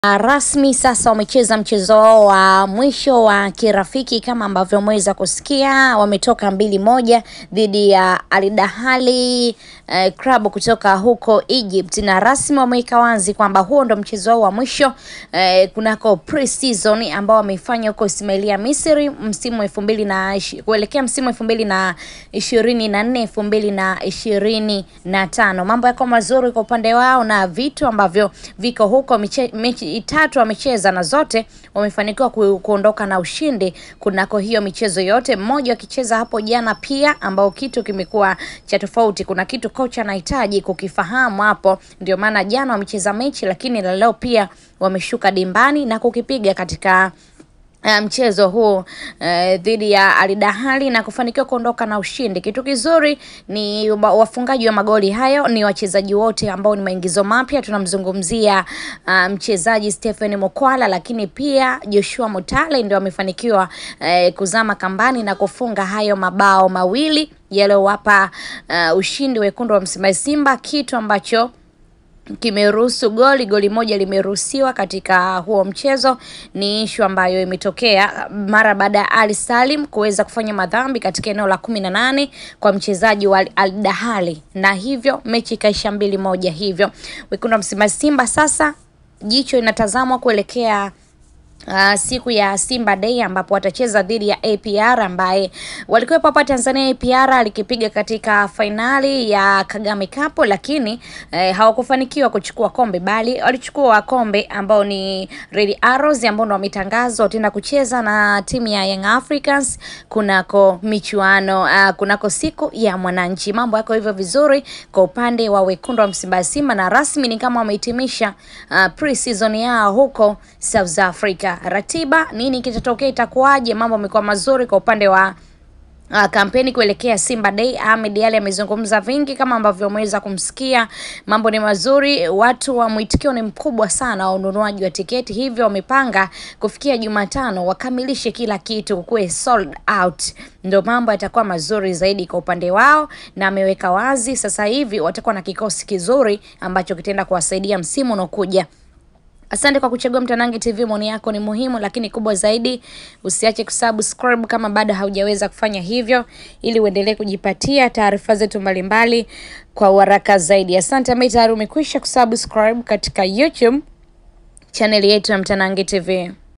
Rasmi sasa wamecheza mchezo wao wa mwisho wa kirafiki kama ambavyo umeweza kusikia, wametoka mbili moja dhidi ya Al Ahly eh, club kutoka huko Egypt, na rasmi wameweka wazi kwamba huo ndo mchezo wao wa mwisho eh, kunako pre-season ambao wameifanya huko Ismailia Misri msimu elfu mbili na ishi- kuelekea msimu elfu mbili na ishirini na nne elfu mbili na ishirini na tano. Mambo yako mazuri kwa upande wao na vitu ambavyo viko huko. Miche, mechi tatu wamecheza na zote wamefanikiwa ku, kuondoka na ushindi kunako hiyo michezo yote, mmoja wakicheza hapo jana pia, ambao kitu kimekuwa cha tofauti. Kuna kitu kocha anahitaji kukifahamu hapo, ndio maana jana wamecheza mechi, lakini la leo pia wameshuka dimbani na kukipiga katika Uh, mchezo huu uh, dhidi ya Al Ahly na kufanikiwa kuondoka na ushindi. Kitu kizuri ni wa- wafungaji wa magoli hayo ni wachezaji wote ambao ni maingizo mapya. Tunamzungumzia uh, mchezaji Stephen Mokwala, lakini pia Joshua Mutale ndio amefanikiwa uh, kuzama kambani na kufunga hayo mabao mawili yaliyowapa uh, ushindi wekundu wa Msimbazi Simba, kitu ambacho kimeruhusu goli goli moja limeruhusiwa katika huo mchezo. Ni ishu ambayo imetokea mara baada ya Ali Salim kuweza kufanya madhambi katika eneo la kumi na nane kwa mchezaji wa Al Ahly, na hivyo mechi ikaisha mbili moja. Hivyo wekundu wa Msimbazi Simba sasa jicho inatazamwa kuelekea Uh, siku ya Simba Day ambapo watacheza dhidi ya APR ambaye walikuwepo hapa Tanzania. APR alikipiga katika fainali ya Kagame Cup, lakini eh, hawakufanikiwa kuchukua kombe, bali walichukua kombe ambao ni Red Arrows ambao ndo wametangazwa wataenda kucheza na timu ya Young Africans kunako michuano uh, kunako siku ya Mwananchi. Mambo yako hivyo vizuri kwa upande wa wekundu wa Msimbazi Simba, na rasmi ni kama wamehitimisha uh, pre-season yao huko South Africa. Ratiba nini kitatokea, itakuwaje? Mambo yamekuwa mazuri kwa upande wa Uh, kampeni kuelekea Simba Day. Ahmed Ally amezungumza vingi kama ambavyo umeweza kumsikia. Mambo ni mazuri, watu wa mwitikio ni mkubwa sana wa ununuaji wa tiketi, hivyo wamepanga kufikia Jumatano wakamilishe kila kitu kuwe sold out, ndio mambo yatakuwa mazuri zaidi kwa upande wao, na ameweka wazi sasa hivi watakuwa na kikosi kizuri ambacho kitaenda kuwasaidia msimu unaokuja. Asante kwa kuchagua Mtanange TV. Maoni yako ni muhimu, lakini kubwa zaidi, usiache kusubscribe kama bado haujaweza kufanya hivyo, ili uendelee kujipatia taarifa zetu mbalimbali kwa uharaka zaidi. Asante ambaye tayari umekwisha kusubscribe katika YouTube chaneli yetu ya Mtanange TV.